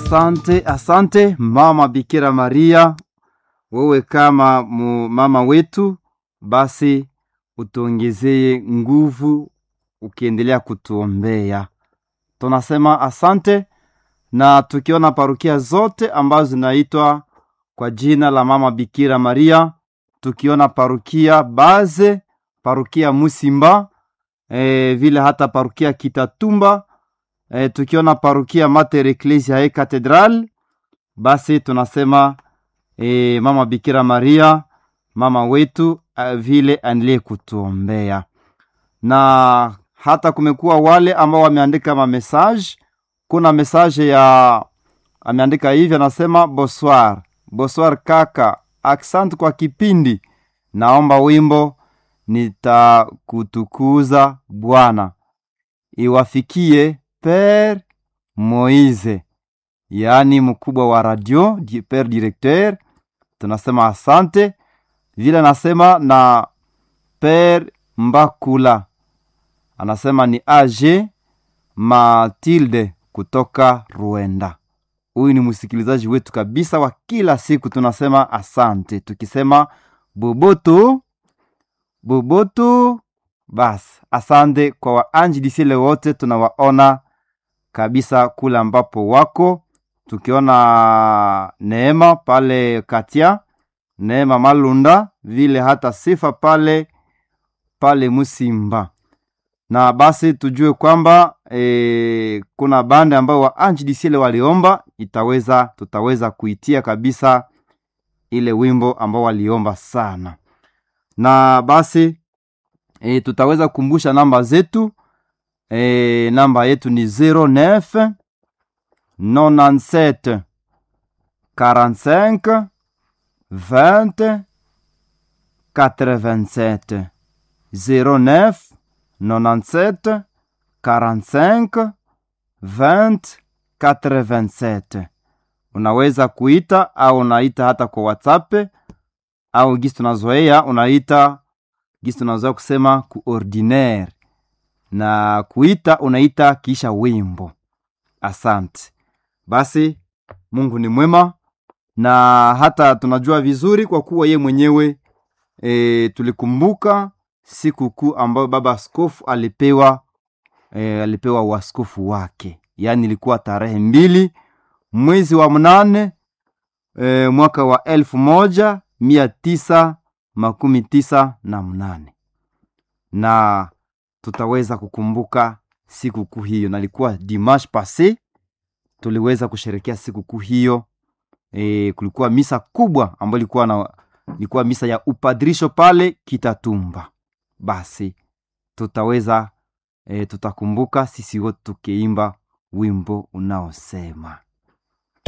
Asante, asante mama Bikira Maria, wewe kama mu mama wetu, basi utuongezee nguvu ukiendelea kutuombea. Tunasema asante, na tukiona parokia zote ambazo zinaitwa kwa jina la mama Bikira Maria, tukiona parokia Baze, parokia Musimba, e, vile hata parokia Kitatumba, e, tukiona parokia Mater Ecclesiae Cathedral, basi tunasema e, mama Bikira Maria, mama wetu a, vile aendelee kutuombea, na hata kumekuwa wale ambao wameandika mamessage. Kuna message ya ameandika hivi, anasema bonsoir, bonsoir kaka, asante kwa kipindi, naomba wimbo nitakutukuza Bwana iwafikie Pere Moise, yaani mkubwa wa radio di- Pere Directeur. Tunasema asante vile, anasema na Pere Mbakula anasema ni AG Matilde kutoka Rwanda. Huyu ni msikilizaji wetu kabisa wa kila siku, tunasema asante, tukisema boboto boboto. Basi asante kwa waanjilisile wote, tunawaona kabisa kule ambapo wako, tukiona Neema pale Katia, Neema Malunda, vile hata Sifa pale pale Musimba na basi tujue kwamba e, kuna bande ambao waanjilisile waliomba, itaweza tutaweza kuitia kabisa ile wimbo ambao waliomba sana, na basi e, tutaweza kukumbusha namba zetu e, namba yetu ni 09 97 45 20 87 09 97 45 20 87. Unaweza kuita au unaita hata kwa WhatsApp au gisi tunazoea unaita gisi tunazoea kusema ku ordinaire na kuita unaita kisha wimbo. Asante. Basi Mungu ni mwema na hata tunajua vizuri kwa kuwa ye mwenyewe e, tulikumbuka siku kuu ambayo baba askofu alipewa e, alipewa uaskofu wake, yaani ilikuwa tarehe mbili mwezi wa mnane e, mwaka wa elfu moja mia tisa makumi tisa na mnane na tutaweza kukumbuka siku kuu hiyo, na ilikuwa dimanche passe tuliweza kusherekea siku kuu hiyo. E, kulikuwa misa kubwa ambayo ilikuwa na ilikuwa misa ya upadrisho pale Kitatumba. Basi tutaweza e, tutakumbuka sisi wote tukiimba wimbo unaosema